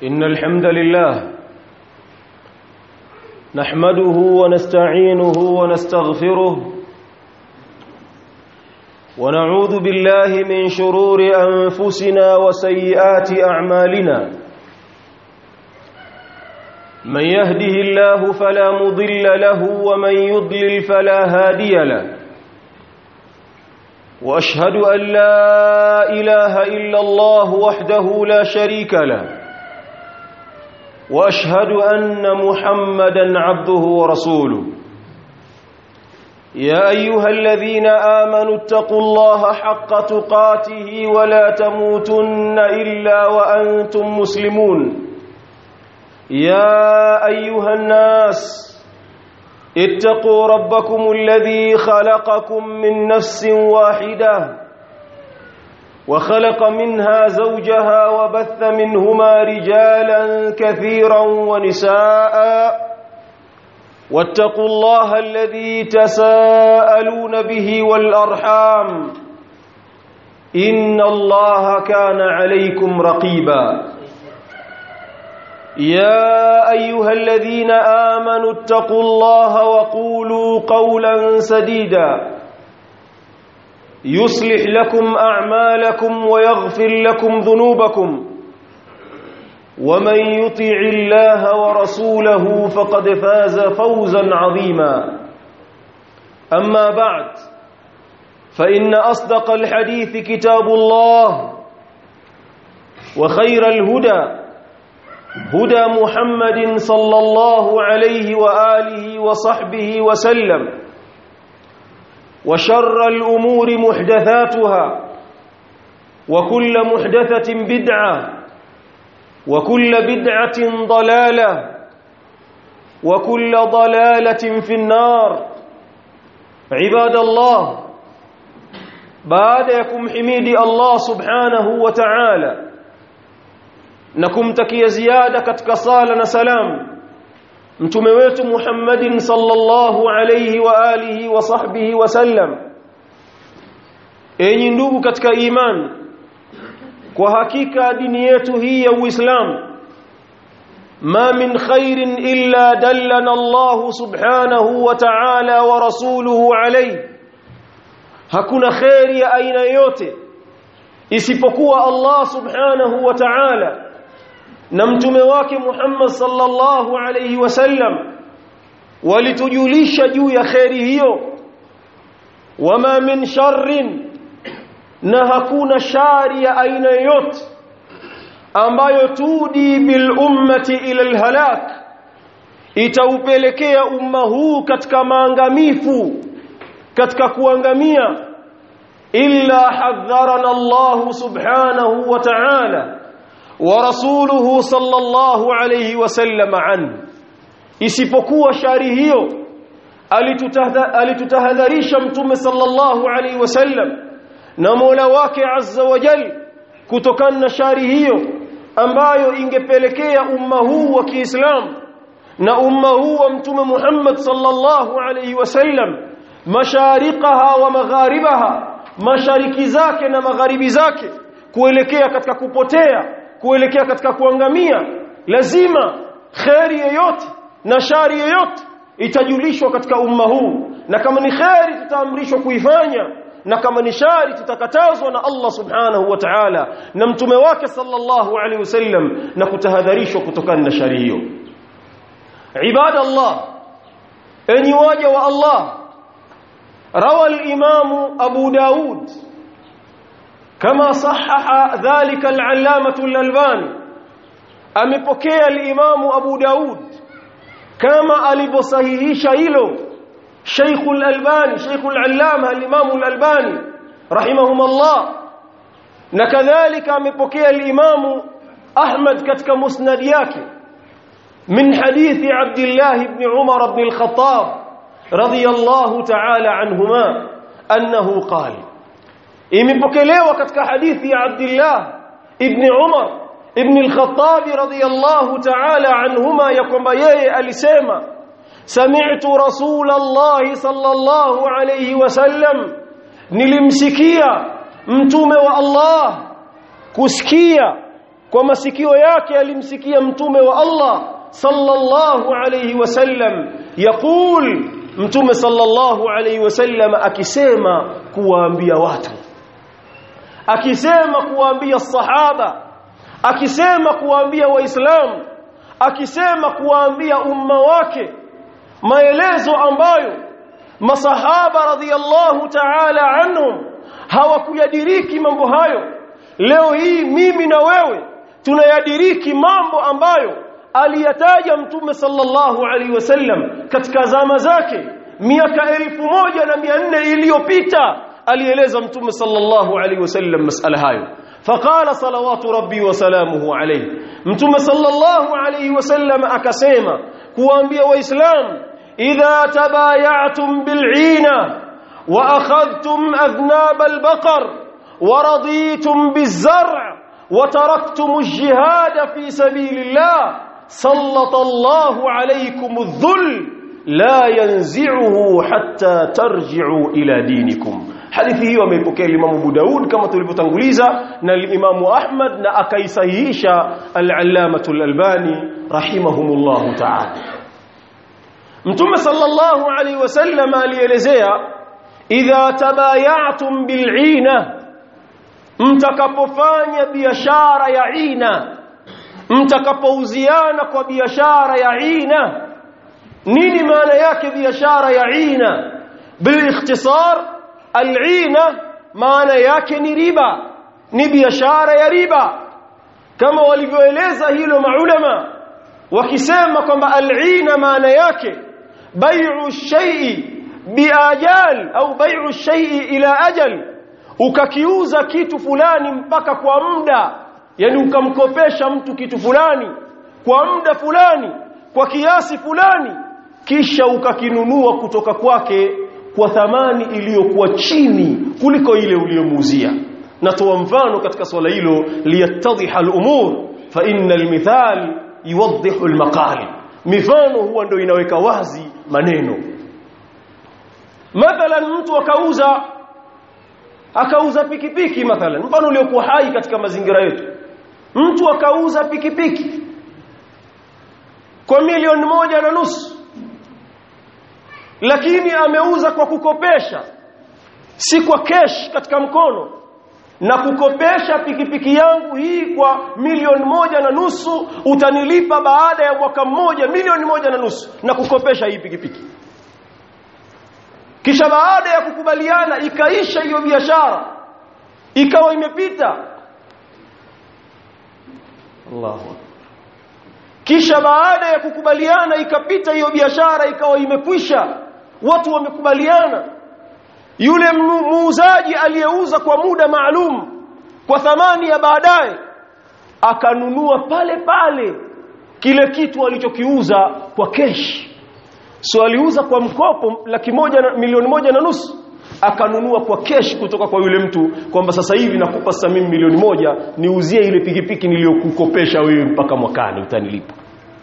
إن الحمد لله نحمده ونستعينه ونستغفره ونعوذ بالله من شرور أنفسنا وسيئات أعمالنا من يهده الله فلا مضل له ومن يضلل فلا هادي له واشهد ان لا اله الا الله وحده لا شريك له واشهد ان محمدا عبده ورسوله يا ايها الذين امنوا اتقوا الله حق تقاته ولا تموتن الا وانتم مسلمون يا ايها الناس اتقوا ربكم الذي خلقكم من نفس واحده وخلق منها زوجها وبث منهما رجالا كثيرا ونساء واتقوا الله الذي تساءلون به والارحام ان الله كان عليكم رقيبا يا ايها الذين امنوا اتقوا الله وقولوا قولا سديدا يصلح لكم اعمالكم ويغفر لكم ذنوبكم ومن يطع الله ورسوله فقد فاز فوزا عظيما اما بعد فان اصدق الحديث كتاب الله وخير الهدى هدى محمد صلى الله عليه واله وصحبه وسلم وشر الامور محدثاتها وكل محدثه بدعه وكل بدعه ضلاله وكل ضلاله في النار عباد الله بعدكم حميد الله سبحانه وتعالى na kumtakia ziada katika sala na salam mtume wetu Muhammadin sallallahu alayhi wa alihi wa sahbihi wa sallam enyi ndugu katika iman kwa hakika dini yetu hii ya Uislamu ma min khairin illa dallana Allah subhanahu wa ta'ala wa rasuluhu alayhi hakuna khairi ya aina yote isipokuwa Allah subhanahu wa ta'ala na mtume wake Muhammad sallallahu alayhi wasallam walitujulisha juu ya khairi hiyo wama min sharrin na hakuna shari ya aina yoyote ambayo tudi bil ummati ila alhalak itaupelekea umma huu katika maangamifu katika kuangamia illa hadharana Allah subhanahu wa ta'ala ورسوله صلى الله عليه وسلم عنه isipokuwa shari hiyo alitutahadharisha mtume sallallahu alaihi wasallam na Mola wake azza wa jal kutokana na shari hiyo ambayo ingepelekea umma huu wa Kiislamu na umma huu wa mtume Muhammad sallallahu alaihi wasallam mashariqaha wa magharibaha mashariki zake na magharibi zake kuelekea katika kupotea kuelekea katika kuangamia lazima khairi yoyote na shari yoyote itajulishwa katika umma huu na kama ni khairi tutaamrishwa kuifanya na kama ni shari tutakatazwa na Allah subhanahu wa ta'ala na mtume wake sallallahu alaihi wasallam na kutahadharishwa kutokana na shari hiyo ibada Allah enyi waja wa Allah rawa al-imam Abu Daud كما صحح ذلك العلامة الألباني amepokea al-Imam Abu Daud kama alivyosahihisha hilo Sheikh al-Albani Sheikh al-Allama al-Imam al-Albani rahimahumullah na kadhalika amepokea al-Imam Ahmad katika musnad yake min hadithi Abdullah ibn Umar ibn al-Khattab radiyallahu ta'ala anhuma annahu qala imepokelewa katika hadithi ya Abdullah ibn Umar ibn al-Khattab radiyallahu ta'ala anhuma ya kwamba yeye alisema sami'tu rasulullah sallallahu alayhi wasallam nilimsikia mtume wa Allah kusikia kwa masikio yake alimsikia mtume wa Allah sallallahu alayhi wasallam yaqul mtume sallallahu alayhi wasallam akisema kuwaambia watu akisema kuwaambia sahaba akisema kuwaambia waislamu akisema kuwaambia umma wake maelezo ambayo masahaba radhiyallahu ta'ala anhum hawakuyadiriki mambo hayo leo hii mimi na wewe tunayadiriki mambo ambayo aliyataja mtume sallallahu alaihi wasallam katika zama zake miaka elfu moja na mia nne iliyopita alieleza mtume sallallahu alaihi wasallam masala hayo فقال صلوات ربي وسلامه عليه متى صلى الله عليه وسلم akasema kuambia waislamu idha tabaya'tum bil'ina wa akhadhtum adhnab al-baqar wa raditum biz-zar' wa taraktum al-jihad fi sabilillah sallata Allahu alaykum adh-dhull la yanzi'uhu hatta tarji'u ila dinikum hadithi hiyo ameipokea Imam Abu Daud kama tulivyotanguliza na Imam Ahmad na akaisahihisha al-Allamah al-Albani rahimahumullah ta'ala Mtume sallallahu alaihi wasallam alielezea idha tabaya'tum bil'ina mtakapofanya biashara ya ina mtakapouziana kwa biashara ya ina nini maana yake biashara ya ina بالاختصار al'ina maana yake ni riba ni biashara ya riba kama walivyoeleza hilo maulama wakisema kwamba al'ina maana yake bai'u shay'i biajal au bai'u shay'i ila ajal ukakiuza kitu fulani mpaka kwa muda yani ukamkopesha mtu kitu fulani kwa muda fulani kwa kiasi fulani kisha ukakinunua kutoka kwake kwa thamani iliyokuwa chini kuliko ile uliyomuuzia natoa mfano katika swala hilo liyattadhiha al-umur fa inna al-mithal yuwaddihu al-maqal mifano huwa ndio inaweka wazi maneno mathalan mtu akauza akauza pikipiki mathalan mfano uliokuwa hai katika mazingira yetu mtu akauza pikipiki kwa milioni moja na nusu lakini ameuza kwa kukopesha si kwa cash katika mkono na kukopesha pikipiki yangu hii kwa milioni moja na nusu utanilipa baada ya mwaka mmoja milioni moja na nusu na kukopesha hii pikipiki kisha baada ya kukubaliana ikaisha hiyo biashara ikawa imepita Allahu kisha baada ya kukubaliana ikapita hiyo biashara ikawa imekwisha watu wamekubaliana yule muuzaji aliyeuza kwa muda maalum kwa thamani ya baadaye akanunua pale pale kile kitu alichokiuza kwa keshi so aliuza kwa mkopo laki moja na milioni moja na nusu akanunua kwa keshi kutoka kwa yule mtu kwamba sasa hivi nakupa sasa mimi milioni moja niuzie ile pikipiki niliyokukopesha wewe mpaka mwakani utanilipa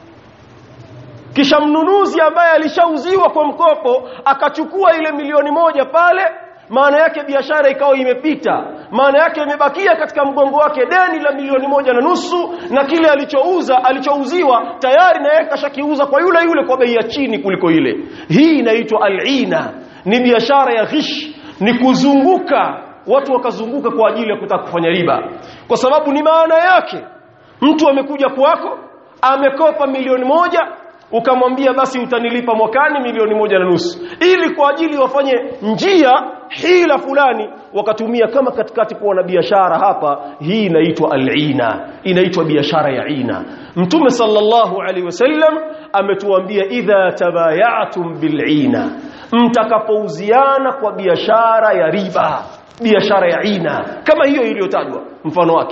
kisha mnunuzi ambaye alishauziwa kwa mkopo akachukua ile milioni moja pale maana yake biashara ikawa imepita maana yake imebakia katika mgongo wake deni la milioni moja na nusu na kile alichouza alichouziwa tayari na yeye kashakiuza kwa yule yule kwa bei ya chini kuliko ile hii inaitwa al-ina ni biashara ya ghish ni kuzunguka watu wakazunguka kwa ajili ya kutaka kufanya riba kwa sababu ni maana yake mtu amekuja kwako amekopa milioni moja ukamwambia basi utanilipa mwakani milioni moja na nusu ili kwa ajili wafanye njia hila fulani wakatumia kama katikati kuwa na biashara hapa hii inaitwa al-ina inaitwa biashara ya ina mtume sallallahu alaihi wasallam ametuambia idha tabayatum bil-ina mtakapouziana kwa biashara ya riba biashara ya ina kama hiyo iliyotajwa mfano wake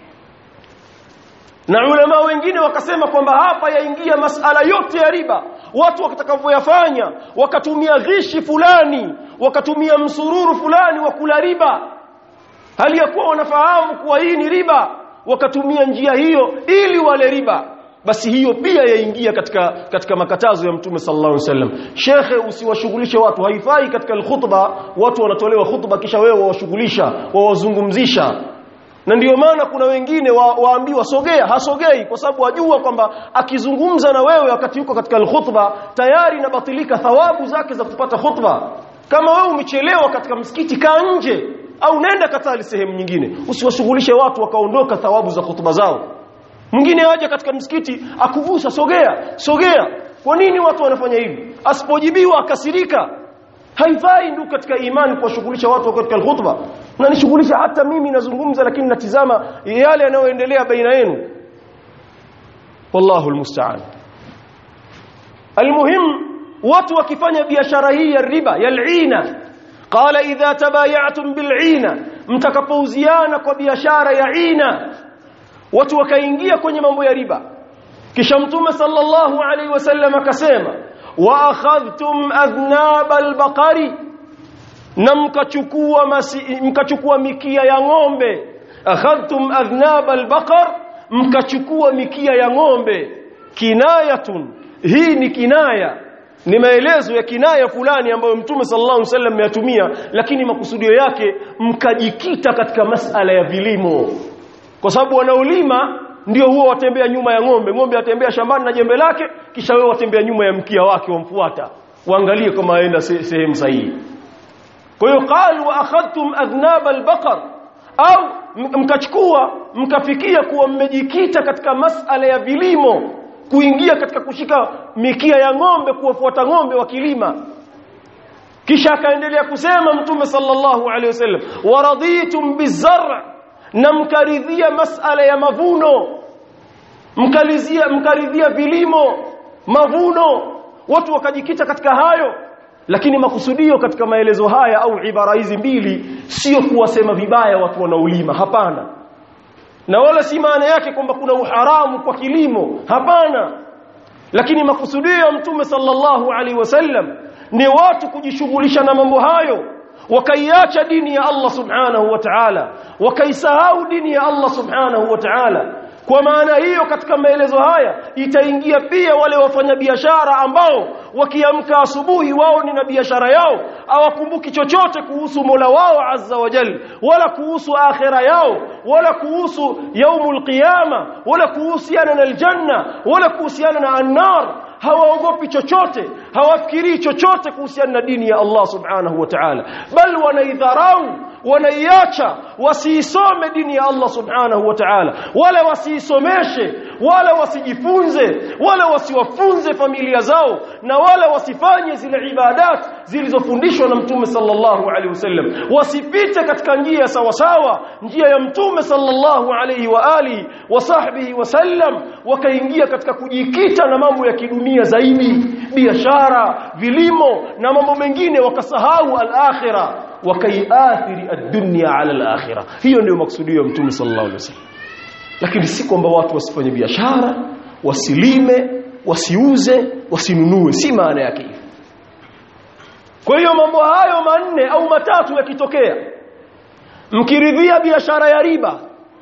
na ulama wengine wakasema kwamba hapa yaingia masala yote ya riba watu watakavyoyafanya wakatumia ghishi fulani wakatumia msururu fulani wa kula riba hali ya kuwa wanafahamu kuwa hii ni riba wakatumia njia hiyo ili wale riba basi hiyo pia yaingia katika katika makatazo ya mtume sallallahu alaihi wasallam shekhe usiwashughulishe watu haifai katika khutba watu wanatolewa khutba kisha wewe wawashughulisha wawazungumzisha na ndiyo maana kuna wengine wa, waambiwa sogea hasogei kwa sababu wajua kwamba akizungumza na wewe wakati yuko katika alkhutba tayari inabatilika thawabu zake za kupata khutba kama wewe umechelewa katika msikiti kaa nje au nenda katali sehemu nyingine usiwashughulishe watu wakaondoka thawabu za khutba zao mwingine aje katika msikiti akugusa sogea sogea kwa nini watu wanafanya hivi asipojibiwa akasirika haifai ndugu katika imani kuwashughulisha watu katika alkhutba na nishughulisha hata mimi nazungumza lakini natizama yale yanayoendelea baina yenu wallahu almusta'an almuhim watu wakifanya biashara hii ya riba ya al'ina qala idha tabayatum bil'ina mtakapouziana kwa biashara ya ina watu wakaingia kwenye mambo ya riba kisha mtume sallallahu alaihi wasallam akasema wa akhadhtum adhnab albaqari na mkachukua mkachukua mikia ya ng'ombe akhadhtum adhnab albaqar mkachukua mikia ya ng'ombe kinayatun hii ni kinaya ni maelezo ya kinaya fulani ambayo mtume sallallahu alaihi wasallam ameyatumia lakini makusudio yake mkajikita katika masala ya vilimo kwa sababu wanaolima ndio huwa watembea nyuma ya ng'ombe ng'ombe atembea shambani na jembe lake kisha wewe watembea nyuma ya mkia wake wamfuata waangalie kama aenda sehemu sahihi kwa hiyo qalu wa akhadtum adhnab albaqar au mkachukua mkafikia kuwa mmejikita katika masala ya vilimo kuingia katika kushika mikia ya ng'ombe kuwafuata ng'ombe wakilima kisha akaendelea kusema mtume sallallahu alaihi wasallam waraditum bizar' na mkaridhia masala ya mavuno mkalizia mkaridhia vilimo mavuno watu wakajikita katika hayo lakini makusudio katika maelezo haya au ibara hizi mbili sio kuwasema vibaya watu wanaolima hapana na wala si maana yake kwamba kuna uharamu kwa kilimo hapana lakini makusudio ya mtume sallallahu alaihi wasallam ni watu kujishughulisha na mambo hayo wakaiacha dini ya Allah subhanahu wa ta'ala wakaisahau dini ya Allah subhanahu wa ta'ala kwa maana hiyo katika maelezo haya itaingia pia wale wafanyabiashara ambao wakiamka asubuhi wao ni na biashara yao hawakumbuki chochote kuhusu Mola wao azza wa jal wala kuhusu akhira yao wala kuhusu yaumul qiyama wala kuhusiana na aljanna wala kuhusiana na annar hawaogopi chochote hawafikirii chochote kuhusiana na dini ya Allah subhanahu wa ta'ala bal wanaidharau wanaiacha wasiisome dini ya Allah subhanahu wa ta'ala wala wasiisomeshe wala wasijifunze wala wasiwafunze familia zao na wala wasifanye zile ibadat zilizofundishwa na mtume sallallahu alaihi wasallam wasipite katika njia sawa sawa njia ya mtume sallallahu alaihi wa alihi wa sahbihi wasallam wakaingia katika kujikita na mambo ya kidunia zaidi biashara vilimo na mambo mengine wakasahau al-akhirah wakaiathiri ad-dunya ala al-akhirah hiyo ndio maksudio ya mtume sallallahu alaihi wasallam lakini si kwamba watu wasifanye biashara wasilime wasiuze wasinunue si maana yake hivyo kwa hiyo mambo hayo manne au matatu yakitokea mkiridhia biashara ya riba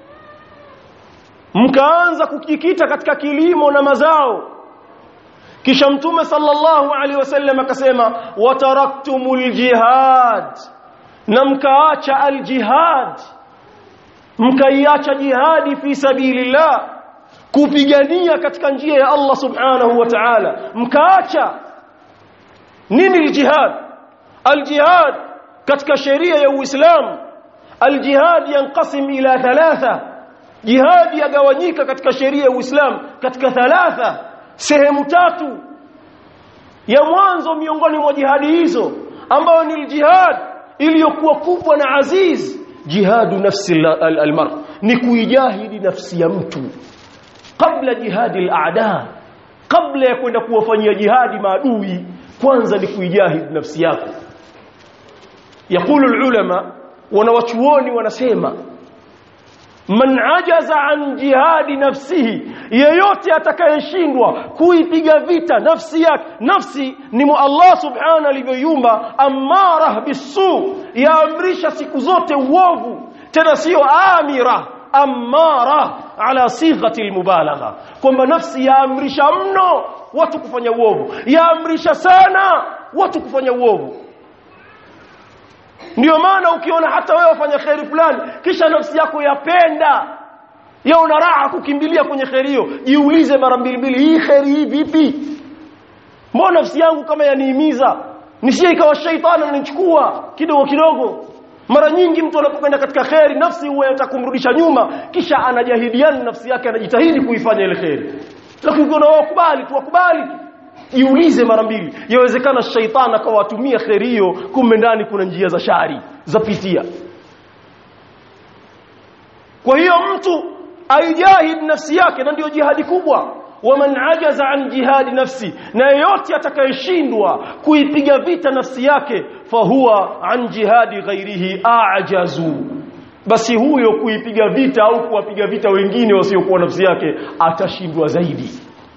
mkaanza kujikita katika kilimo na mazao kisha mtume sallallahu alaihi wasallam akasema wataraktumul jihad na mkaacha aljihad mkaiacha jihadi fi sabilillah kupigania katika njia ya Allah subhanahu wa ta'ala mkaacha nini aljihad aljihad katika sheria ya Uislamu aljihad yanqasim ila thalatha jihad yagawanyika katika sheria ya Uislamu katika thalatha sehemu tatu ya mwanzo miongoni mwa jihadi hizo ambayo ni jihad iliyokuwa kubwa na aziz jihadu nafsi almar ni kuijahidi nafsi ya mtu kabla jihadi alaada kabla ya kwenda kuwafanyia jihadi maadui kwanza ni kuijahidi nafsi yako yakulu ulama wanawachuoni wanasema man ajaza an jihadi nafsihi yeyote atakayeshindwa kuipiga vita nafsi yake nafsi ni mu Allah subhanahu alivyoiumba amara bisu yaamrisha siku zote uovu tena sio amira amara ala sighati almubalagha kwamba nafsi yaamrisha mno watu kufanya uovu yaamrisha sana watu kufanya uovu ndio maana ukiona hata wewe wafanya kheri fulani kisha nafsi yako yapenda ya una raha kukimbilia kwenye kheri hiyo jiulize mara mbili mbili hii kheri hii vipi mbona nafsi yangu kama yanihimiza nisije ikawa shaitani ananichukua kidogo kidogo mara nyingi mtu anapokwenda katika kheri nafsi huwa inataka kumrudisha nyuma kisha anajahidiana nafsi yake anajitahidi kuifanya ile kheri lakini ukiona wakubali tu wakubali tu jiulize mara mbili yawezekana shaitani akawatumia kheri hiyo kumbe ndani kuna njia za shari za pitia kwa hiyo mtu aijahid nafsi yake na ndiyo jihadi kubwa waman ajaza an jihadi nafsi na yeyote atakayeshindwa kuipiga vita nafsi yake fahuwa an jihadi ghairihi ajazu basi huyo kuipiga vita au kuwapiga vita wengine wasiokuwa nafsi yake atashindwa zaidi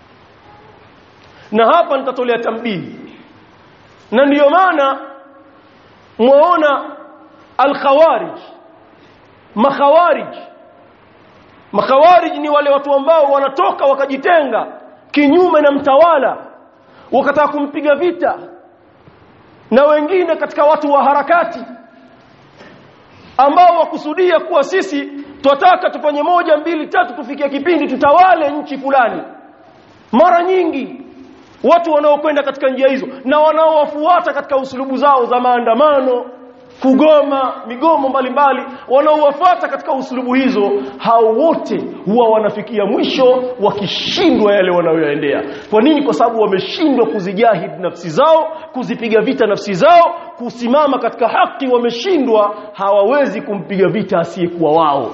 na hapa nitatolea tambihi na ndiyo maana mwaona al-khawarij makhawarij makhawarij ni wale watu ambao wanatoka wakajitenga kinyume na mtawala wakataka kumpiga vita na wengine katika watu wa harakati ambao wakusudia kuwa sisi twataka tufanye moja mbili tatu tufikie kipindi tutawale nchi fulani mara nyingi watu wanaokwenda katika njia hizo na wanaowafuata katika usulubu zao za maandamano kugoma migomo mbalimbali wanaowafuata katika usulubu hizo hao wote huwa wanafikia mwisho wakishindwa yale wanayoendea kwa nini kwa sababu wameshindwa kuzijahid nafsi zao kuzipiga vita nafsi zao kusimama katika haki wameshindwa hawawezi kumpiga vita asiyekuwa wao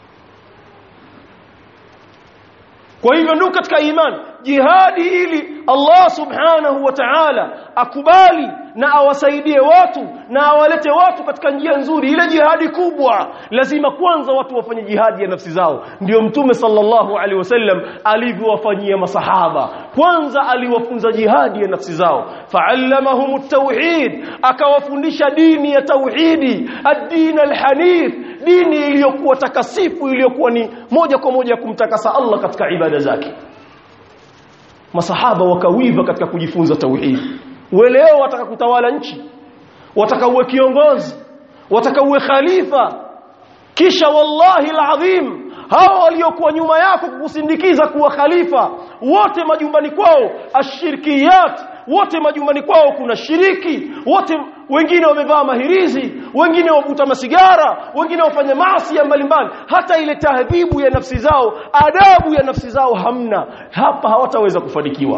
kwa hivyo ndio katika imani jihadi ili Allah subhanahu wa ta'ala akubali na awasaidie watu na awalete watu katika njia nzuri ile jihadi kubwa lazima kwanza watu wafanye jihadi ya nafsi zao ndio mtume sallallahu alaihi wasallam alivyowafanyia masahaba kwanza aliwafunza jihadi ya nafsi zao fa'allamahum at-tauhid akawafundisha dini ya tauhidi ad-din al-hanif dini iliyokuwa takasifu iliyokuwa ni moja kwa moja kumtakasa Allah katika ibada zake masahaba wakawiva katika kujifunza tauhid leo wataka kutawala nchi wataka uwe kiongozi wataka uwe khalifa kisha wallahi alazim hao waliokuwa nyuma yako kukusindikiza kuwa khalifa wote majumbani kwao ashirkiyat wote majumbani kwao kuna shiriki wote wengine wamevaa mahirizi wengine wavuta masigara wengine wafanya maasi mbalimbali hata ile tahdhibu ya nafsi zao adabu ya nafsi zao hamna hapa hawataweza kufanikiwa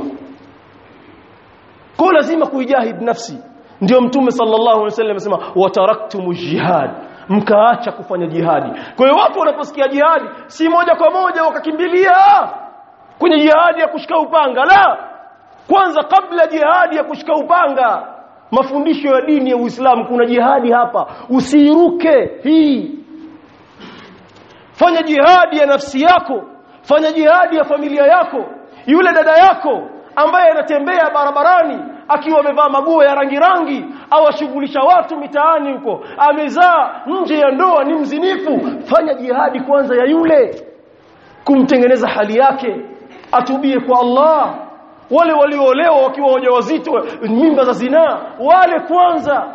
kwa lazima kuijahid nafsi ndio mtume sallallahu alaihi wasallam amesema wataraktumu jihad mkaacha kufanya jihadi kwa hiyo watu wanaposikia jihadi si moja kwa moja wakakimbilia kwenye jihadi ya kushika upanga la kwanza kabla jihadi ya kushika upanga mafundisho ya dini ya Uislamu kuna jihadi hapa usiiruke hii fanya jihadi ya nafsi yako fanya jihadi ya familia yako yule dada yako ambaye anatembea barabarani akiwa amevaa maguo ya rangi rangi au ashughulisha watu mitaani huko amezaa nje ya ndoa ni mzinifu fanya jihadi kwanza ya yule kumtengeneza hali yake atubie kwa Allah wale walioolewa wakiwa wajawazito mimba za zinaa wale kwanza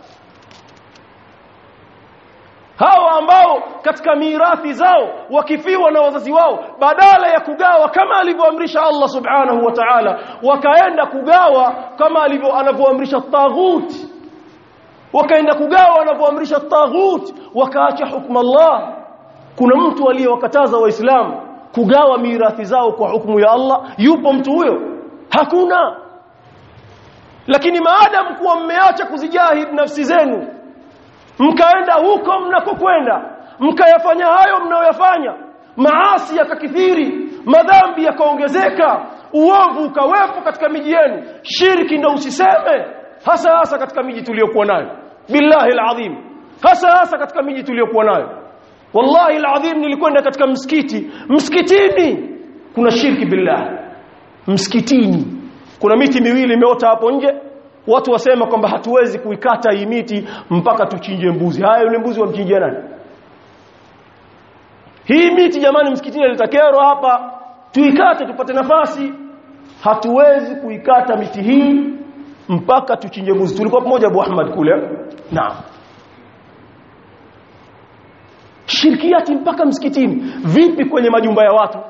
hawa ambao katika mirathi zao wakifiwa na wazazi wao badala ya kugawa kama alivyoamrisha Allah subhanahu wa ta'ala wakaenda kugawa kama alivyo anavyoamrisha taghut wakaenda kugawa anavyoamrisha taghut wakaacha hukumu Allah kuna mtu aliyewakataza waislamu kugawa mirathi zao kwa hukumu ya Allah yupo mtu huyo hakuna lakini maadamu kuwa mmeacha kuzijahid nafsi zenu mkaenda huko mnakokwenda mkayafanya hayo mnayoyafanya maasi yakakithiri madhambi yakaongezeka uovu ukawepo katika miji yenu shirki ndo usiseme hasa hasa katika miji tuliyokuwa nayo billahi alazim hasa hasa katika miji tuliyokuwa nayo wallahi alazim nilikwenda katika msikiti msikitini kuna shirki billah msikitini kuna miti miwili imeota hapo nje watu wasema kwamba hatuwezi kuikata hii miti mpaka tuchinje mbuzi haya yule mbuzi wamchinjia nani hii miti jamani msikitini litakero hapa tuikate tupate nafasi hatuwezi kuikata miti hii mpaka tuchinje mbuzi tulikuwa pamoja Abu Ahmad kule naam shirkiati mpaka msikitini vipi kwenye majumba ya watu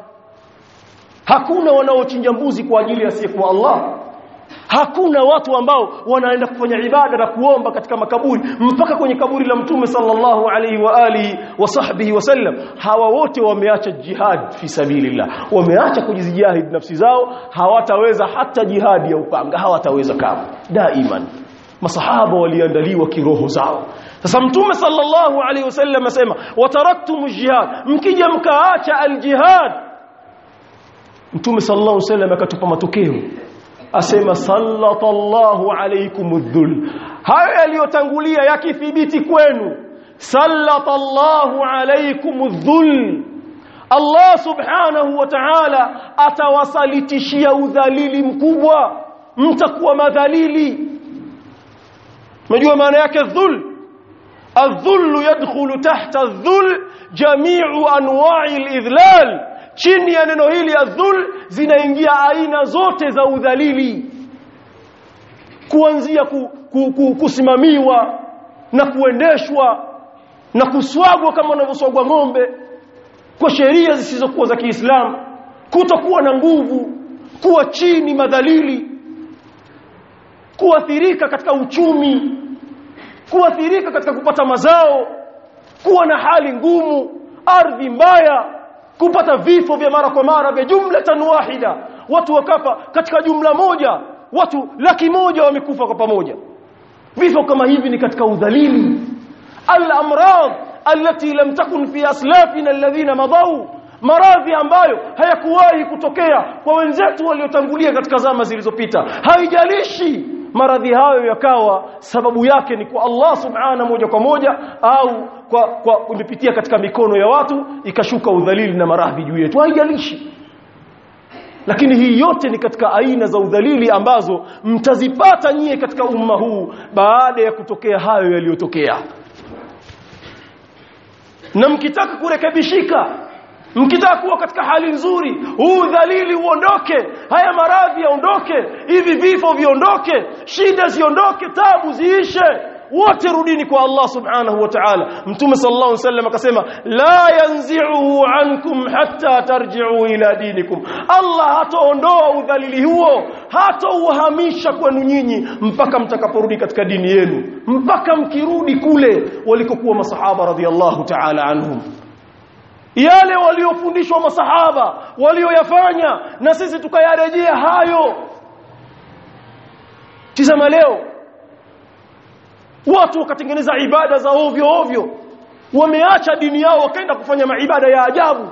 hakuna wanaochinja mbuzi kwa ajili ya siku Allah hakuna watu ambao wanaenda kufanya ibada na kuomba katika makaburi mpaka kwenye kaburi la mtume sallallahu alaihi wa alihi wa sahbihi wasallam hawa wote wameacha jihad fi sabilillah wameacha kujizijahid nafsi zao hawataweza hata jihadi ya upanga hawataweza kama daiman masahaba waliandaliwa kiroho zao sasa mtume sallallahu alaihi wasallam asema wataraktum jihad mkija mkaacha aljihad mtume sallallahu alaihi wasallam akatupa matokeo asema sallatallahu alaykumudhul hayo yaliyotangulia yakithibiti kwenu sallatallahu alaykumudhul Allah subhanahu wa ta'ala atawasalitishia udhalili mkubwa mtakuwa madhalili unajua maana yake dhul الذل يدخل تحت الذل جميع انواع الاذلال chini ya neno hili adhul zinaingia aina zote za udhalili kuanzia ku, ku, ku, kusimamiwa na kuendeshwa na kuswagwa kama wanavyoswagwa ng'ombe kwa sheria zisizokuwa za Kiislamu kutokuwa na nguvu kuwa chini madhalili kuathirika katika uchumi kuathirika katika kupata mazao kuwa na hali ngumu ardhi mbaya kupata vifo vya mara kwa mara vya jumlatan wahida watu wakafa katika jumla moja watu laki moja wamekufa kwa pamoja vifo kama hivi ni katika udhalili al-amrad allati lam takun fi aslafina alladhina madau maradhi ambayo hayakuwahi kutokea kwa wenzetu waliotangulia katika zama zilizopita haijalishi maradhi hayo yakawa sababu yake ni kwa Allah subhana moja kwa moja au kwa kwa imepitia katika mikono ya watu ikashuka udhalili na maradhi juu yetu haijalishi lakini hii yote ni katika aina za udhalili ambazo mtazipata nyie katika umma huu baada ya kutokea hayo yaliyotokea na mkitaka kurekebishika mkitaka kuwa katika hali nzuri huu dhalili uondoke haya maradhi yaondoke hivi vifo viondoke shida ziondoke tabu ziishe wote rudini kwa Allah subhanahu wa ta'ala mtume sallallahu alaihi wasallam akasema la yanzi'uhu ankum hatta tarji'u ila dinikum Allah hataondoa udhalili huo hatauhamisha kwenu nyinyi mpaka mtakaporudi katika dini yenu mpaka mkirudi kule walikokuwa masahaba radhiallahu ta'ala anhum yale waliofundishwa masahaba walioyafanya na sisi tukayarejea hayo tizama leo watu wakatengeneza ibada za ovyo ovyo wameacha dini yao wakaenda kufanya maibada ya ajabu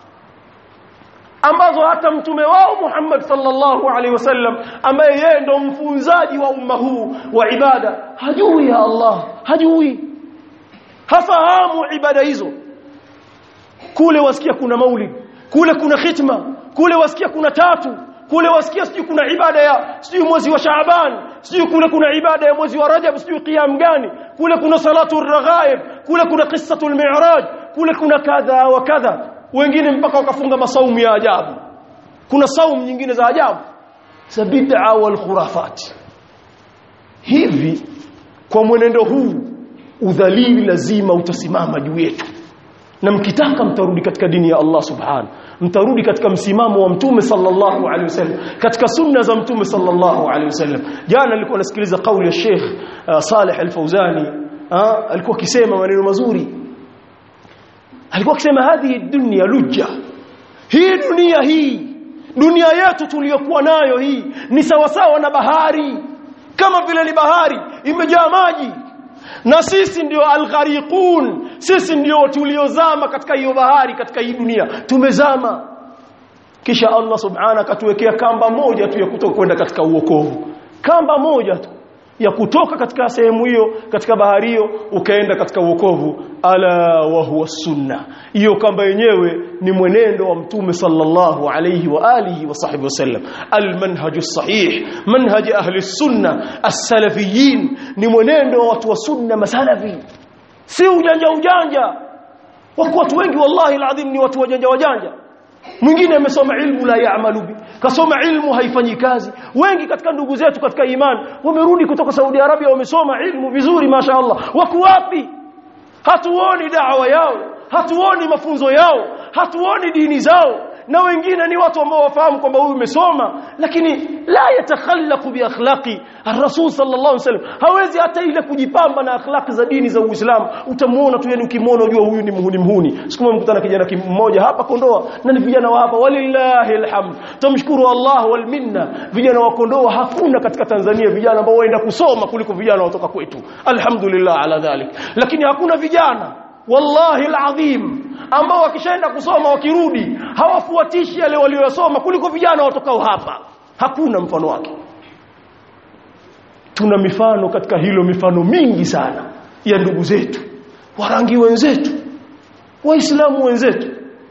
ambazo hata mtume wao Muhammad sallallahu alaihi wasallam ambaye yeye ndo mfunzaji wa umma huu wa ibada hajui ya Allah hajui hafahamu ibada hizo kule wasikia kuna maulid kule kuna khitma kule wasikia kuna tatu kule wasikia sijui kuna ibada ya sijui mwezi wa Shaaban sijui kule kuna ibada ya mwezi wa Rajab sijui qiyam gani kule kuna salatu raghaib kule kuna qissatul mi'raj kule kuna kadha wa kadha wengine mpaka wakafunga masaumu ya ajabu kuna saumu nyingine za ajabu za bid'a wal khurafat hivi kwa mwenendo huu udhalili lazima utasimama juu yetu na mkitaka mtarudi katika dini ya Allah subhanahu mtarudi katika msimamo wa mtume sallallahu alaihi wasallam katika sunna za mtume sallallahu alaihi wasallam jana nilikuwa nasikiliza kauli ya Sheikh uh, Saleh Al-Fauzani uh, alikuwa akisema maneno mazuri alikuwa akisema hadhi dunya lujja hii dunia hii dunia yetu tuliyokuwa nayo hii ni sawasawa na bahari kama vile ni bahari imejaa maji na sisi ndio alghariqun sisi ndio tuliozama katika hiyo bahari katika hii dunia tumezama kisha Allah subhanahu akatuwekea kamba moja tu ya kutoka kwenda katika uokovu kamba moja tu ya kutoka katika sehemu hiyo katika bahari hiyo ukaenda katika uokovu ala wa huwa sunna hiyo kamba yenyewe ni mwenendo wa mtume sallallahu alayhi wa alihi wa sahbihi wasallam almanhaju sahih manhaj ahli sunna as-salafiyin ni mwenendo wa watu wa sunna masalafi si ujanja ujanja wako watu wengi wallahi alazim ni watu wajanja wajanja mwingine amesoma ilmu la yaamalu bi kasoma ilmu haifanyi kazi wengi katika ndugu zetu katika imani wamerudi kutoka Saudi Arabia wamesoma ilmu vizuri masha Allah wako wapi hatuoni da'wa yao hatuoni mafunzo yao hatuoni dini zao na wengine ni watu ambao wafahamu kwamba huyu umesoma lakini la yatakhallaqu bi akhlaqi ar-rasul sallallahu alaihi wasallam hawezi hata ile kujipamba na akhlaqi za dini za Uislamu utamuona tu yani ukimwona unajua huyu ni muhuni muhuni siku mkutana kijana mmoja hapa Kondoa na ni vijana wa hapa walillahi alhamd tumshukuru Allah wal minna vijana wa Kondoa hakuna katika Tanzania vijana ambao waenda kusoma kuliko vijana watoka kwetu alhamdulillah ala dhalik lakini hakuna vijana wallahi alazim ambao wakishaenda kusoma wakirudi hawafuatishi yale waliyosoma kuliko vijana watokao hapa hakuna mfano wake tuna mifano katika hilo mifano mingi sana ya ndugu zetu warangi wenzetu waislamu wenzetu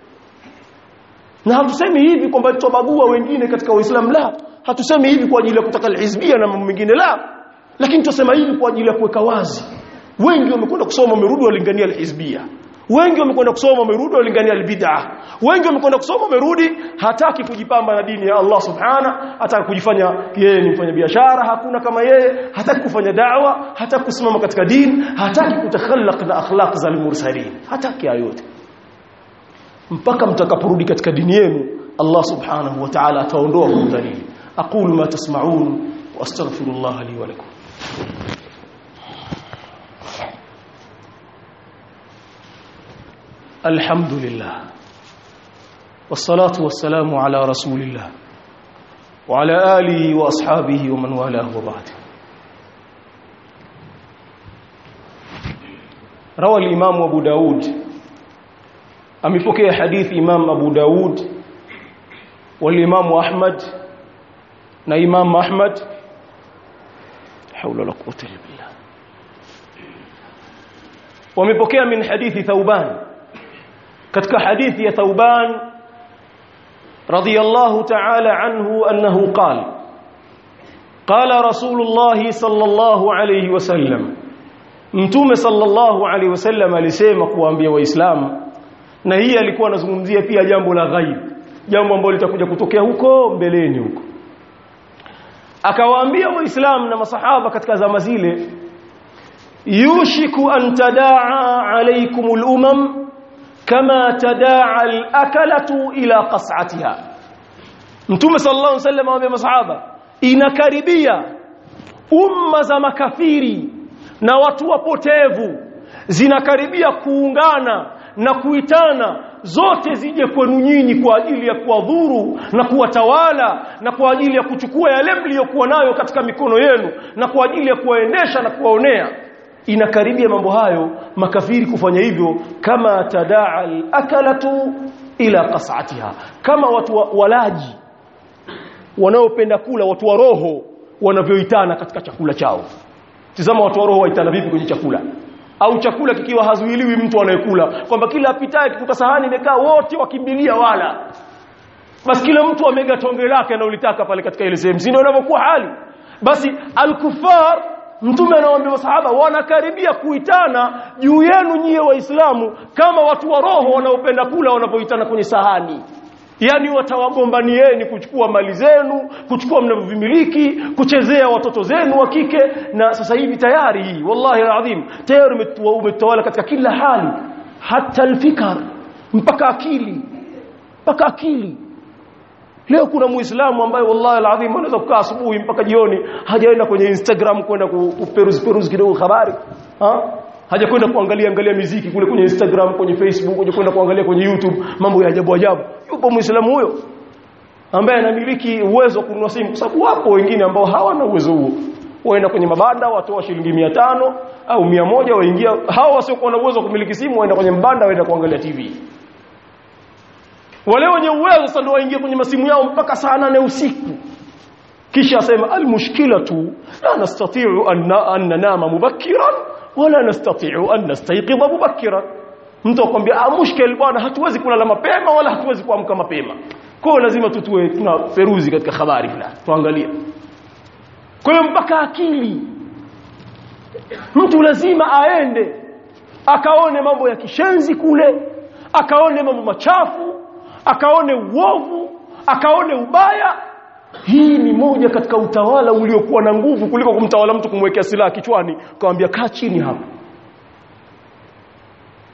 na hatusemi hivi kwamba tutabagua wengine katika waislamu la hatusemi hivi kwa ajili ya kutaka alhizbia na mambo mengine la lakini tusema hivi kwa ajili ya kuweka wazi wengi wamekwenda kusoma wamerudi walingania alhizbia wengi wamekwenda kusoma wamerudi walingania albid'a wengi wamekwenda kusoma wamerudi hataki kujipamba na dini ya Allah subhana hataki kujifanya yeye ni mfanya biashara hakuna kama yeye hataki kufanya da'wa hataki kusimama katika dini hataki kutakhallaq na akhlaq za al-mursalin hataki yote mpaka mtakaporudi katika dini yenu Allah subhanahu wa ta'ala ataondoa udhalili aqulu ma tasma'un wa astaghfirullah li wa lakum الحمد لله والصلاة والسلام على رسول الله وعلى آله وأصحابه ومن والاه وبعد روى الإمام أبو داود أمفكي حديث إمام أبو داود والإمام أحمد na Imam Ahmad haula la quwwata illa billah wamepokea min hadithi Thauban katika hadithi ya Thauban radiyallahu ta'ala anhu annahu qala qala rasulullah sallallahu alayhi wasallam mtume sallallahu alayhi wasallam alisema kuwaambia waislamu na hii alikuwa anazungumzia pia jambo la ghaib jambo ambalo litakuja kutokea huko mbeleni huko akawaambia waislamu na masahaba katika zama zile yushiku an tadaa alaykumul umam kama tadaa al-akalatu ila qas'atiha Mtume sallallahu alaihi wasallam awaambia masahaba inakaribia umma za makafiri na watu wapotevu zinakaribia kuungana na kuitana zote zije kwenu nyinyi kwa ajili ya kuwadhuru na kuwatawala na kwa ajili ya kuchukua yale mliyokuwa nayo katika mikono yenu na kwa ajili ya kuwaendesha na kuwaonea inakaribia mambo hayo makafiri kufanya hivyo kama tadaa al-akalatu ila qas'atiha kama watu wa, walaji wanaopenda kula watu wa roho wanavyoitana katika chakula chao tizama watu wa roho waitana vipi kwenye chakula au chakula kikiwa hazuiliwi mtu anayekula kwamba kila apitaye kikuta sahani imekaa wote wakimbilia wala basi kila mtu amega tonge lake analolitaka pale katika ile sehemu ndio inavyokuwa hali basi al-kuffar Mtume anawaambia masahaba wanakaribia kuitana juu yenu nyie waislamu kama watu wa roho wanaopenda kula wanapoitana kwenye sahani. Yaani watawagombanieni kuchukua mali zenu, kuchukua mnavyovimiliki, kuchezea watoto zenu wa kike na sasa hivi tayari hii wallahi alazim tayari umetawala katika kila hali hata alfikar mpaka akili mpaka akili Leo kuna Muislamu ambaye wallahi alazim anaweza kukaa asubuhi mpaka jioni hajaenda kwenye Instagram kwenda kuperuzi peruzi kidogo habari. Ha? Hajakwenda kuangalia angalia miziki kule kwenye Instagram, kwenye Facebook, hajakwenda kuangalia kwenye YouTube mambo ya ajabu ajabu. Yupo Muislamu huyo ambaye anamiliki uwezo wa kununua simu kwa sababu wapo wengine ambao hawana uwezo huo. Waenda kwenye mabanda watoa shilingi 500 au 100 waingia hao wasiokuwa na uwezo wa kumiliki simu waenda kwenye mbanda waenda kuangalia TV wale wenye uwezo sasa ndio waingie kwenye masimu yao mpaka saa nane usiku kisha asema almushkilatu la nastati'u an nanama mubakkiran wala nastati'u an nastayqidha mubakkiran mtu akwambia ah mushkil bwana hatuwezi kulala mapema wala hatuwezi kuamka mapema kwa hiyo lazima tutue tuna feruzi katika habari fulani tuangalie kwa hiyo mpaka akili mtu lazima aende akaone mambo ya kishenzi kule akaone mambo machafu akaone uovu akaone ubaya hii ni moja katika utawala uliokuwa na nguvu kuliko kumtawala mtu kumwekea silaha kichwani kumwambia kaa chini hapa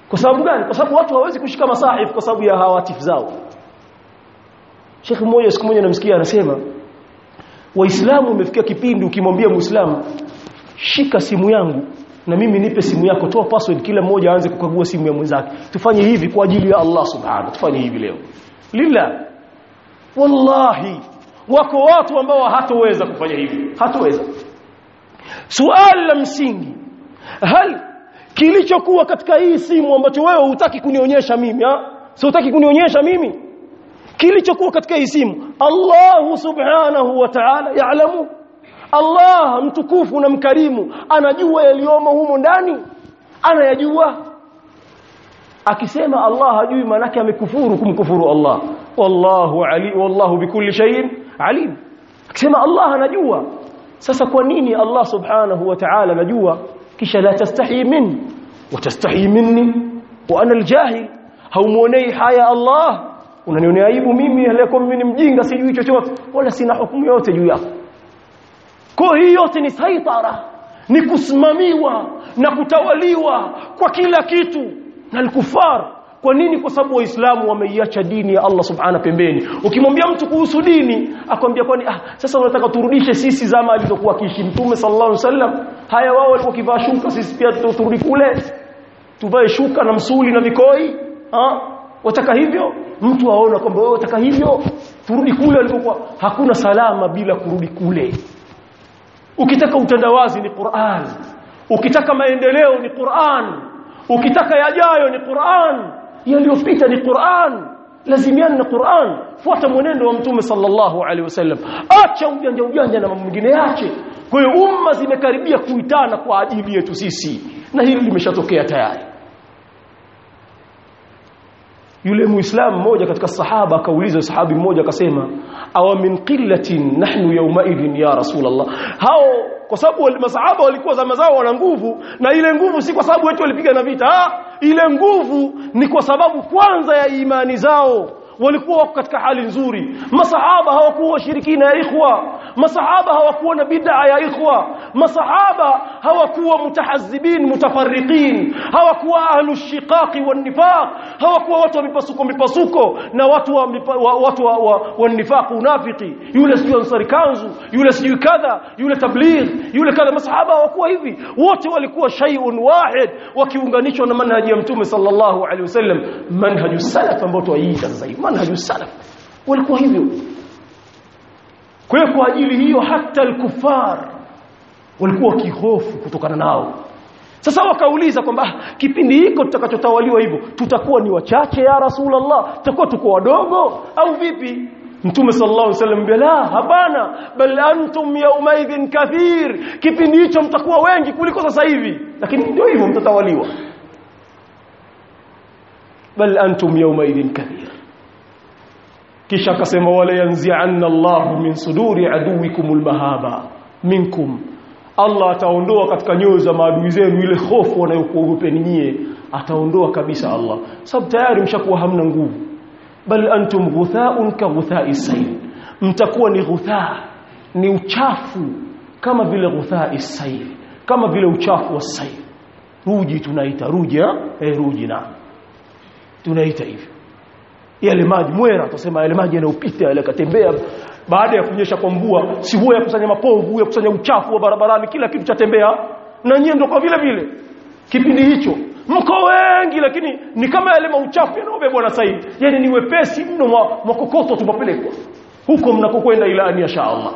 kwa sababu gani kwa sababu watu hawawezi kushika masahif kwa sababu ya hawatif zao Sheikh mmoja siku moja namsikia anasema waislamu umefikia kipindi ukimwambia muislamu shika simu yangu na mimi nipe simu yako toa password kila mmoja aanze kukagua simu ya mwenzake tufanye hivi kwa ajili ya Allah subhanahu tufanye hivi leo lillah wallahi wako watu ambao hatoweza kufanya hivi hatoweza suali la msingi hal kilichokuwa katika hii simu ambacho wewe hutaki kunionyesha mimi ha si hutaki kunionyesha mimi kilichokuwa katika hii simu Allah subhanahu wa ta'ala yaalamu Allah mtukufu na mkarimu anajua yaliyomo humo ndani anayajua akisema Allah hajui manake amekufuru kumkufuru Allah wallahu ali wallahu bikulli shay'in alim akisema Allah anajua sasa kwa nini Allah subhanahu wa ta'ala anajua kisha la tastahi minni wa tastahi minni wa ana aljahil haumuonei haya Allah unanionea aibu mimi aliyekuwa mimi ni mjinga sijui chochote wala sina hukumu yote juu yako kwa hiyo yote ni saitara ni kusimamiwa na kutawaliwa kwa kila kitu na al-kufar kwa nini kwa sababu waislamu wameiacha dini ya Allah subhana pembeni ukimwambia mtu kuhusu dini akwambia kwani ah sasa unataka turudishe sisi zama alizokuwa kiishi mtume sallallahu alaihi wasallam haya wao walikuwa kivaa shuka sisi pia turudi kule tuvae shuka na msuli na vikoi ah wataka hivyo mtu aona kwamba wewe wataka hivyo turudi kule alipokuwa hakuna salama bila kurudi kule ukitaka utandawazi ni Qur'an ukitaka maendeleo ni Qur'an ukitaka yajayo ni Qur'an yaliyopita ni Qur'an lazimiana na Qur'an fuata mwenendo wa mtume sallallahu alaihi wasallam acha ujanja ujanja na mambo mengine yache kwa hiyo umma zimekaribia kuitana kwa ajili yetu sisi na hili limeshatokea tayari yule muislamu mmoja katika sahaba akauliza sahabi mmoja akasema aw min qillatin nahnu yawmaidhin ya rasulullah hao kwa sababu wale masahaba walikuwa zama zao wana nguvu na ile nguvu si kwa sababu wetu walipiga na vita ah ile nguvu ni kwa sababu kwanza ya imani zao walikuwa wako katika hali nzuri masahaba hawakuwa washirikina ya ikhwa masahaba hawakuwa na bid'a ya ikhwa masahaba hawakuwa mutahazzibin mutafarriqin hawakuwa ahlu shiqaqi wan nifaq hawakuwa watu wa mipasuko mipasuko na watu wa mipa, wa, watu wa, wa, wa nifaq unafiki yule sijui ansari kanzu yule sijui kadha yule tabligh yule kadha masahaba hawakuwa hivi wote walikuwa shay'un wahid wakiunganishwa na manhaji ya mtume sallallahu alaihi wasallam manhaju salaf ambao tuaiita sasa hivi manhaju salaf walikuwa hivyo kwa hiyo kwa ajili hiyo hata al-kufar walikuwa kihofu kutokana nao sasa wakauliza kwamba kipindi hiko tutakachotawaliwa hivyo tutakuwa ni wachache ya rasulullah tutakuwa tuko wadogo au vipi Mtume sallallahu alaihi wasallam bila hapana bal antum yawmaidhin kathir kipindi hicho mtakuwa wengi kuliko sasa hivi lakini ndio hivyo mtatawaliwa bal antum yawmaidhin kathir kisha akasema wala yanzi'anna Allahu min suduri aduwikumul mahaba minkum Allah ataondoa katika nyoyo za maadui zenu ile hofu wanayokuogopeni nyie ataondoa kabisa Allah sababu tayari mshakuwa hamna nguvu bal antum ghuthaun ka ghuthai sayl mtakuwa ni ghuthaa ni uchafu kama vile ghuthai sayl kama vile uchafu wa sayl ruji tunaita ruji eh ruji na tunaita hivyo yale maji mwera tusema yale maji yanayopita yale katembea baada ya kunyesha kwa mvua si huwa ya kusanya mapovu ya kusanya uchafu wa barabarani kila kitu chatembea na nyie ndio kwa vile vile kipindi hicho mko wengi lakini ni kama yale mauchafu yanayobebwa na saidi yani ni wepesi mno mwa kokoto tupapelekwa huko mnakokwenda ila ani insha Allah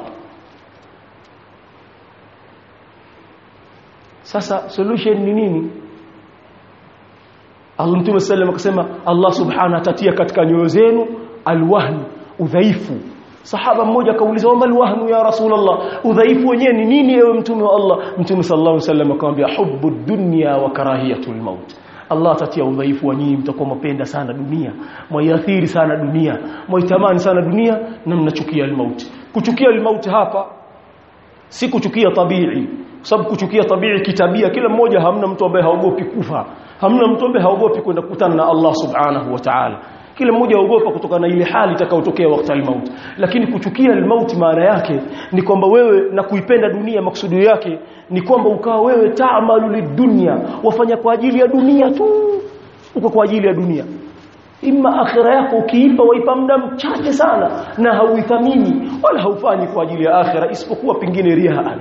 sasa solution ni nini Allah Mtume sallam akasema Allah subhanahu atatia katika nyoyo zenu alwahn udhaifu sahaba mmoja akauliza wama alwahnu ya rasulullah udhaifu wenyewe ni nini ewe mtume wa Allah mtume sallallahu alaihi wasallam akamwambia hubbu dunya wa karahiyatul maut Allah atatia udhaifu wa nyinyi mtakuwa mpenda sana dunia mwaiathiri sana dunia mwaitamani sana dunia na mnachukia almauti kuchukia almauti hapa si kuchukia tabii sababu kuchukia tabii kitabia kila mmoja hamna mtu ambaye haogopi kufa hamna mtu ambaye haogopi kwenda kukutana na Allah subhanahu wa ta'ala kila mmoja aogopa kutokana na ile hali itakayotokea wakati al-maut lakini kuchukia al-maut maana yake ni kwamba wewe na kuipenda dunia maksudi yake ni kwamba ukawa wewe taamalu lidunya wafanya kwa ajili ya dunia tu uko kwa ajili ya dunia imma akhira yako ukiipa waipa muda mchache sana na hauithamini wala haufanyi kwa ajili ya akhira isipokuwa pengine rihaan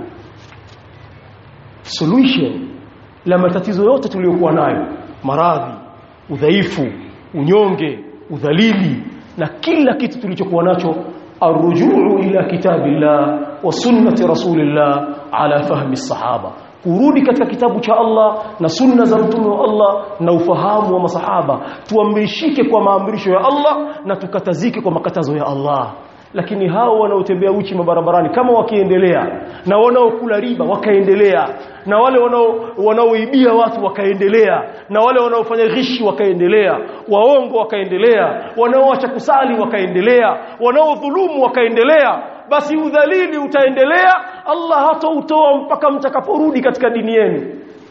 solution la matatizo yote tuliyokuwa nayo maradhi udhaifu unyonge udhalili na kila kitu tulichokuwa nacho arrujuu ila kitabillah wa sunnati rasulillah ala fahmi sahaba kurudi katika kitabu cha Allah na sunna za mtume wa Allah na ufahamu wa masahaba tuamrishike kwa maamrisho ya Allah na tukatazike kwa makatazo ya Allah lakini hao wanaotembea uchi mabarabarani kama wakiendelea na wanaokula riba wakaendelea na wale wanao wanaoibia watu wakaendelea na wale wanaofanya ghishi wakaendelea waongo wakaendelea wanaoacha kusali wakaendelea wanaodhulumu wakaendelea basi udhalili utaendelea Allah hatautoa mpaka mtakaporudi katika dini yenu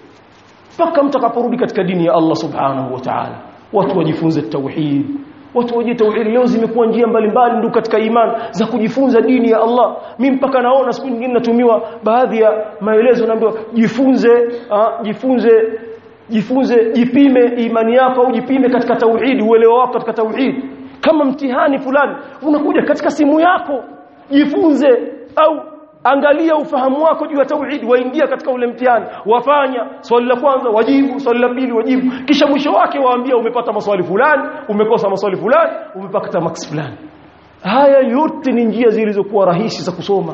mpaka mtakaporudi katika dini ya Allah subhanahu wa ta'ala watu wajifunze tauhid watu waje tauhid leo zimekuwa njia mbalimbali ndio katika iman za kujifunza dini ya Allah mimi mpaka naona siku nyingine natumiwa baadhi ya maelezo naambiwa jifunze uh, jifunze jifunze jipime imani yako au jipime katika tauhid uelewa wako katika tauhid kama mtihani fulani unakuja katika simu yako jifunze au angalia ufahamu wako juu ya tauhid waingia katika ule mtihani wafanya swali la kwanza wajibu swali la pili wajibu kisha mwisho wake waambia umepata maswali fulani umekosa maswali fulani umepata max fulani haya yote ni njia zilizokuwa rahisi za kusoma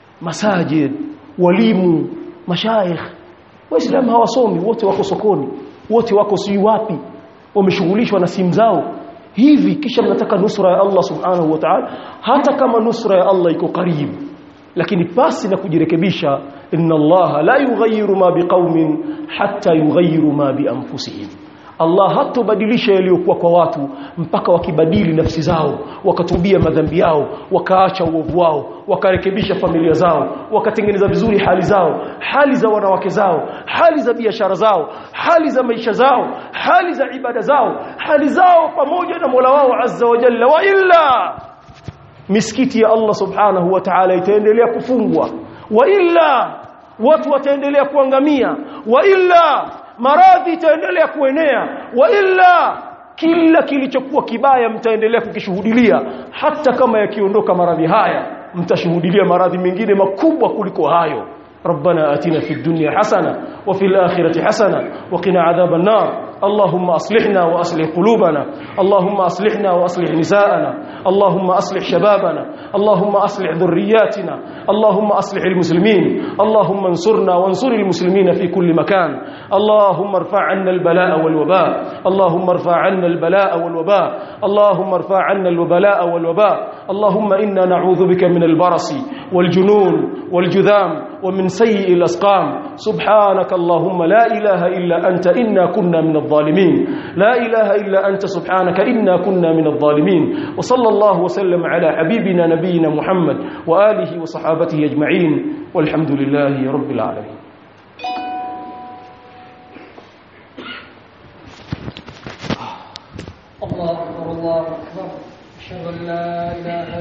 masajid walimu mashaikh waislamu hawasomi wote wako sokoni wote wako si wapi wameshughulishwa na simu zao hivi kisha mnataka nusra ya Allah subhanahu wa ta'ala hata kama nusra ya Allah iko karibu lakini pasi na kujirekebisha inna Allah la yughayyiru ma biqaumin hatta yughayyiru ma bi anfusihim Allah hatobadilisha yaliyokuwa kwa watu mpaka wakibadili nafsi zao wakatubia madhambi yao wakaacha uovu wao wakarekebisha familia zao wakatengeneza vizuri hali zao hali za wanawake zao hali za biashara zao hali za maisha zao hali za ibada zao hali zao pamoja na Mola wao azza wa jalla wa illa misikiti ya Allah subhanahu wa ta'ala itaendelea kufungwa wa illa watu wataendelea kuangamia wa illa maradhi itaendelea kuenea wa illa kila kilichokuwa kibaya mtaendelea kukishuhudilia hata kama yakiondoka maradhi haya mtashuhudilia maradhi mengine makubwa kuliko hayo ربنا آتنا في الدنيا حسنة وفي الآخرة حسنة وقنا عذاب النار اللهم أصلحنا وأصلح قلوبنا اللهم أصلحنا وأصلح نساءنا اللهم أصلح شبابنا اللهم أصلح ذرياتنا اللهم أصلح المسلمين اللهم انصرنا وانصر المسلمين في كل مكان اللهم ارفع عنا البلاء والوباء اللهم ارفع عنا البلاء والوباء اللهم ارفع عنا البلاء والوباء اللهم إنا نعوذ بك من البرص والجنون والجذام ومن سيء الأسقام سبحانك اللهم لا إله إلا أنت إنا كنا من الظالمين لا إله إلا أنت سبحانك إنا كنا من الظالمين وصلى الله وسلم على حبيبنا نبينا محمد وآله وصحابته أجمعين والحمد لله رب العالمين الله أكبر الله أكبر أشهد أن لا إله